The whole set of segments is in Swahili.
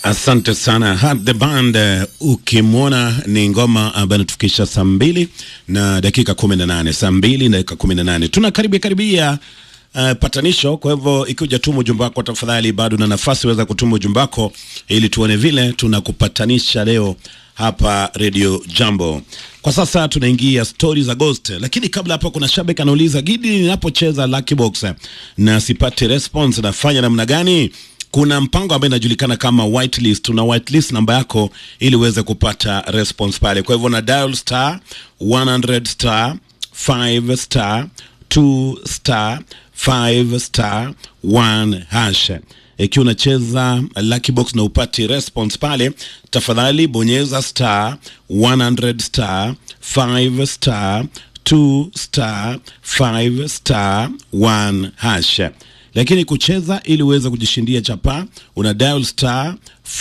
Asante sana Had the band. Uh, ukimwona ni ngoma ambayo inatufikisha saa mbili na dakika kumi na nane saa mbili na dakika kumi na nane tunakaribia karibia uh, patanisho. Kwa hivyo ikiwa tuma ujumbe wako, tafadhali bado na nafasi weza kutuma ujumbe wako ili tuone vile tunakupatanisha leo hapa Radio Jambo. Kwa sasa tunaingia stori za Ghost, lakini kabla hapo, kuna shabiki anauliza Gidi, ninapocheza Lucky Box na sipati response nafanya namna gani? Kuna mpango ambao inajulikana kama whitelist. Una whitelist namba yako ili uweze kupata response pale. Kwa hivyo na dial star 100 star 5 star 2 star 5 star 1 hash. Ikiwa unacheza Lucky Box na upati response pale, tafadhali bonyeza star 100 star 5 star 2 star 5 star 1 hash lakini kucheza ili uweze kujishindia chapa una dial star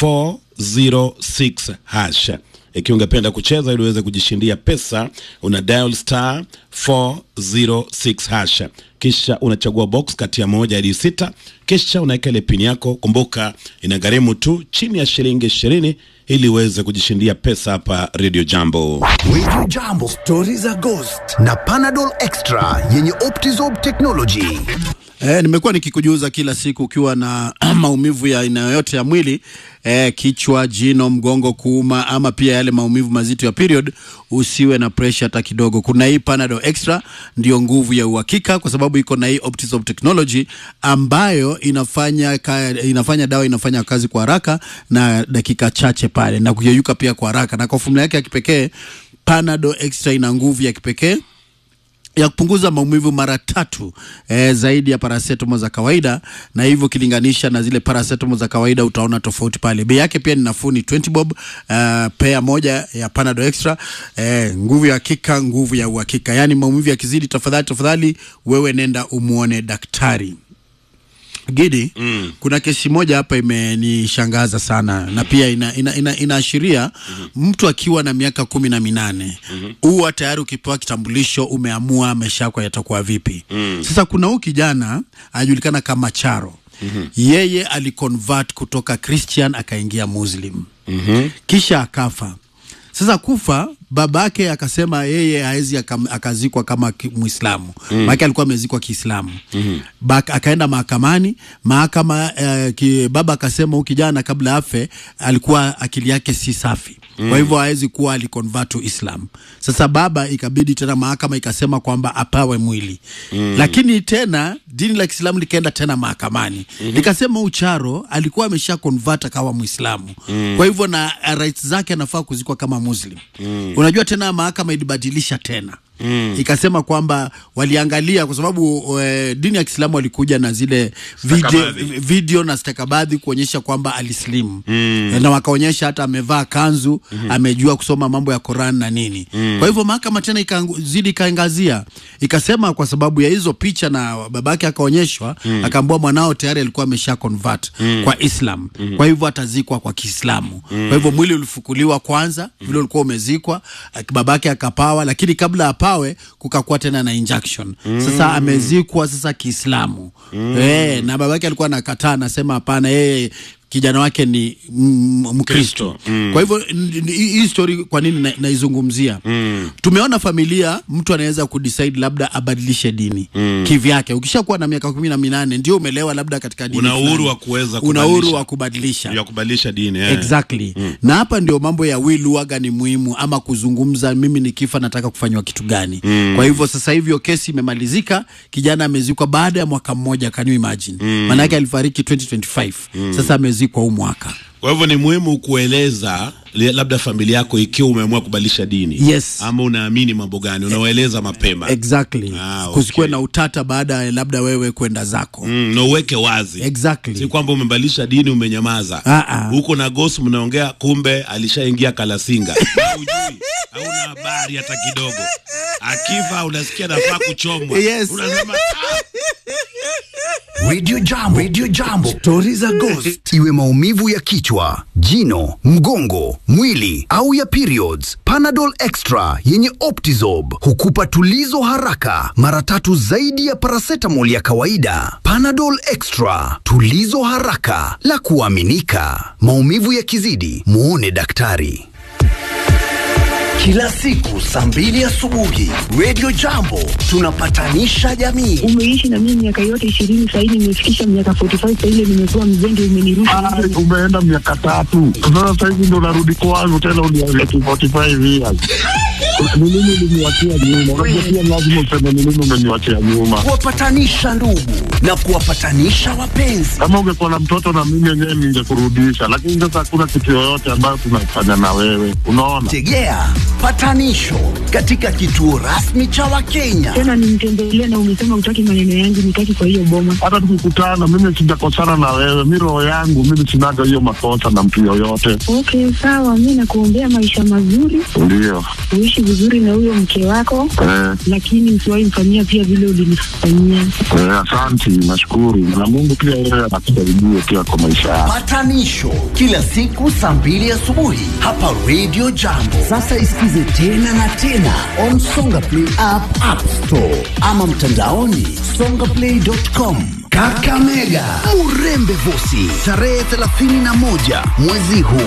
406 hash. Ikiwa ungependa kucheza ili uweze kujishindia pesa una dial star 406 hash, kisha unachagua box kati ya moja hadi sita, kisha unaweka ile pini yako. Kumbuka inagharimu tu chini ya shilingi ishirini ili uweze kujishindia pesa hapa Radio Jambo. Radio Jambo, stori za Ghost na Panadol Extra yenye Optizorb technology. Eh, nimekuwa nikikujuza kila siku ukiwa na maumivu ya aina yoyote ya mwili eh, kichwa, jino, mgongo kuuma ama pia yale maumivu mazito ya period, usiwe na pressure hata kidogo. Kuna hii Panadol Extra ndio nguvu ya uhakika, kwa sababu iko na hii Optizorb technology ambayo inafanya ka, inafanya dawa inafanya kazi kwa haraka na dakika chache pale na kuyeyuka pia kwa haraka, na kwa fomula yake ya kipekee Panadol Extra ina nguvu ya kipekee ya kupunguza maumivu mara tatu eh, zaidi ya paracetamol za kawaida, na hivyo ukilinganisha na zile paracetamol za kawaida utaona tofauti pale. Bei yake pia ni nafuu, ni 20 bob uh, pea moja ya Panadol Extra eh, nguvu ya hakika, nguvu ya uhakika. Yani maumivu yakizidi, tafadhali tafadhali, wewe nenda umuone daktari. Gidi, mm. kuna kesi moja hapa imenishangaza sana na pia inaashiria ina, ina, inaashiria mtu akiwa na miaka kumi na minane huwa tayari ukipewa kitambulisho umeamua maisha yako yatakuwa vipi. Sasa kuna huu kijana anajulikana kama Charo yeye aliconvert kutoka Christian akaingia Muslim kisha akafa. Sasa kufa babake akasema yeye hawezi aka- akazikwa kama ki- Muislamu mm. maana alikuwa amezikwa Kiislamu mm -hmm. akaenda mahakamani mahakama eh, ki, baba akasema huyu kijana kabla afe alikuwa akili yake si safi mm. kwa hivyo hawezi kuwa aliconvert to Islam. Sasa baba ikabidi tena mahakama ikasema kwamba apawe mwili mm. lakini tena dini la Kiislamu likaenda tena mahakamani mm -hmm. likasema ucharo alikuwa amesha convert akawa Muislamu mm. kwa hivyo na uh, rights zake anafaa kuzikwa kama Muslim mm. unajua tena mahakama ilibadilisha tena Mm. ikasema kwamba waliangalia kwa sababu e, dini ya Kiislamu walikuja na zile video, Stakabadhi. video na stakabadhi kuonyesha kwamba alislimu mm. na wakaonyesha hata amevaa kanzu mm. amejua kusoma mambo ya Quran na nini mm. kwa hivyo mahakama tena ikazidi ikaangazia ikasema kwa sababu ya hizo picha na babake akaonyeshwa mm. akaambua mwanao tayari alikuwa amesha convert mm. kwa Islam mm. kwa hivyo atazikwa kwa Kiislamu mm. kwa hivyo mwili ulifukuliwa kwanza vile ulikuwa umezikwa ak- babake akapawa lakini kabla apawe kukakuwa tena na injection sasa amezikwa sasa Kiislamu eh, na babake alikuwa anakataa anasema hapana yeye kijana wake ni mm, Mkristo kwa hivyo n- n- hii hii story kwa nini na- naizungumzia tumeona familia mtu anaweza kudecide labda abadilishe dini kivyake ukishakuwa na miaka kumi na minane ndio umelewa labda katika dini Una uhuru fulani. wa kuweza una uhuru kubadilisha. wa kubadilisha ya kubadilisha dini eh. exactly na hapa ndio mambo ya will waga ni muhimu ama kuzungumza mimi nikifa nataka kufanywa kitu gani kwa hivyo sasa hivi hiyo kesi imemalizika kijana amezikwa baada ya mwaka mmoja can you imagine maanake alifariki 2025 sasa amezikwa huu mwaka Kwa hivyo ni muhimu kueleza li- labda familia yako ikiwa umeamua kubadilisha dini Yes. ama unaamini mambo gani, unawaeleza mapema exactly Ah, okay. kusikuwe na utata baada ya labda wewe kwenda zako mm, na uweke wazi exactly si kwamba umebadilisha dini umenyamaza Ah, ah. huko na gosi mnaongea, kumbe alishaingia Kalasinga Na hujui hauna habari hata kidogo. Akifa unasikia nafaa kuchomwa, Yes. unasema ah, Radio Jambo. Radio Jambo. Stori za ghost. Iwe maumivu ya kichwa, jino, mgongo, mwili au ya periods. Panadol Extra yenye Optizob hukupa tulizo haraka mara tatu zaidi ya paracetamol ya kawaida. Panadol Extra, tulizo haraka la kuaminika. Maumivu yakizidi, muone daktari. Kila siku saa mbili asubuhi Radio Jambo tunapatanisha jamii. umeishi na mimi miaka yote ishirini sahii nimefikisha miaka 45 saile nimekuwa mzembe umenirusha Ah, umeenda miaka tatu sasa sahizi ndo narudi kwangu tena unialeti 45 years ni nini uliniwachia nyuma unajua pia lazima useme ni nini umeniwachia nyuma Kuwapatanisha ndugu na kuwapatanisha wapenzi. kama ungekuwa na mtoto na mimi yenyewe ningekurudisha lakini sasa hakuna kitu yoyote ambayo tunafanya na wewe unaona Tegea patanisho katika kituo rasmi cha Wakenya. tena nimtembelea na umesema utaki maneno yangu nitaki kwa hiyo boma hata tukikutana mimi sijakosana na wewe mi roho yangu mimi sinaga hiyo makosa na mtu yoyote okay sawa mi nakuombea maisha mazuri ndio uishi vizuri na huyo mke wako eh, lakini usiwahi mfanyia pia vile ulinifanyia eh, asanti nashukuru na mungu pia yeye anakusaidie pia kwa maisha yako Patanisho kila siku saa mbili asubuhi hapa Radio Jambo. Sasa isikize tena na tena on Songa Play app, App Store ama mtandaoni songaplay.com. Kakamega, Murembe Vosi, tarehe 31 mwezi huu.